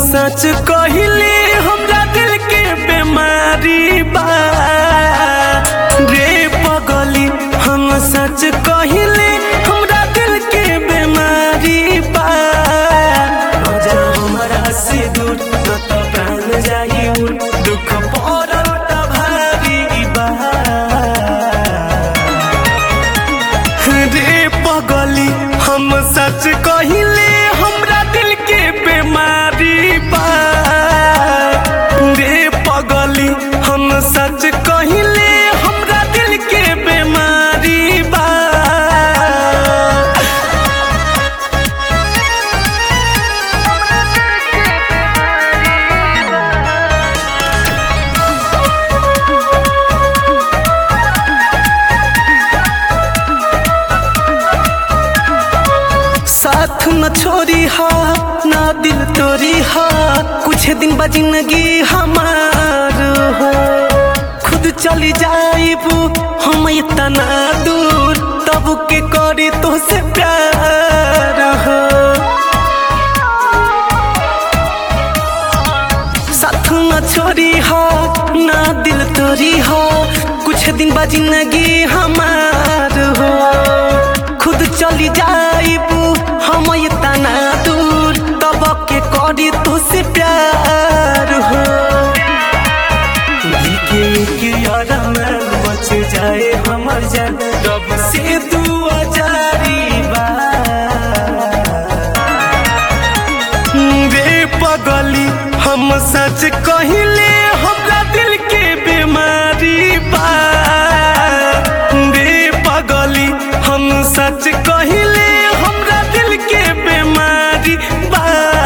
सच कहिले हमरा दिल के बीमारी बा रे पगली हम सच कहिले हमरा दिल के बीमारी बा न जा हमरा से दूर न तो प्राण जाई उड़ दुख पड़ल त भारी बा रे पगली हम सच कहिले हमरा दिल के बीमारी बा रे पगली हम सच कहिले हमरा दिल के बीमारी बा साथ न छोड़ी हा ना दिल तोरी हा कुछ दिन बा जिंदगी हमार हो खुद चली जाइबू हम इतना दूर तब के करी तो से प्यार हो साथ न छोड़ी हो ना दिल तोरी हो कुछ दिन बा जिंदगी हमार हो खुद चली जाइबू हम इतना दूर तब के करी तो से प्यार हो दिल के एक यारा में बच जाए हमर जान रब से दुआ जारी बा रे पगली हम सच कहिले हमरा दिल के बीमारी बा रे पगली हम सच कहिले हमरा दिल के बीमारी बा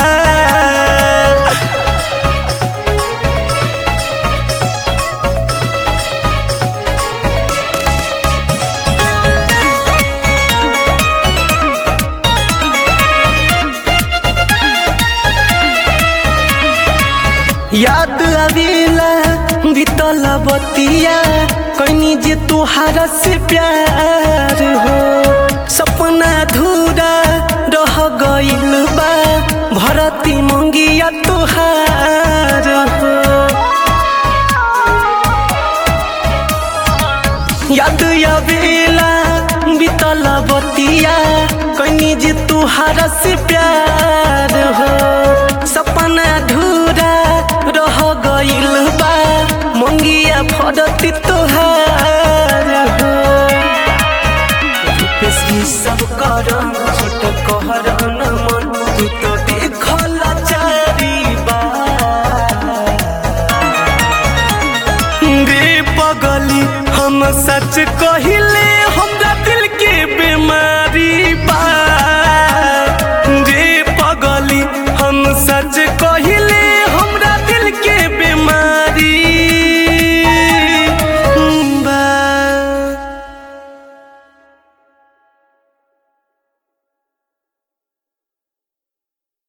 याद आवेला बीतल बतिया कनी जे तोहारा से प्यार हो सपना धूरा रह गइल बा भरती मंगिया तोहार हो याद आवेला बीतल बतिया कनी जे तोहारा से प्यार हो सपना धूरा रह गइल बा मंगिया फरती तोहार हो रूपेश ई सब करम छोट कहर न मन तू तो देखल चारी बार रे पगली हम सच कहिले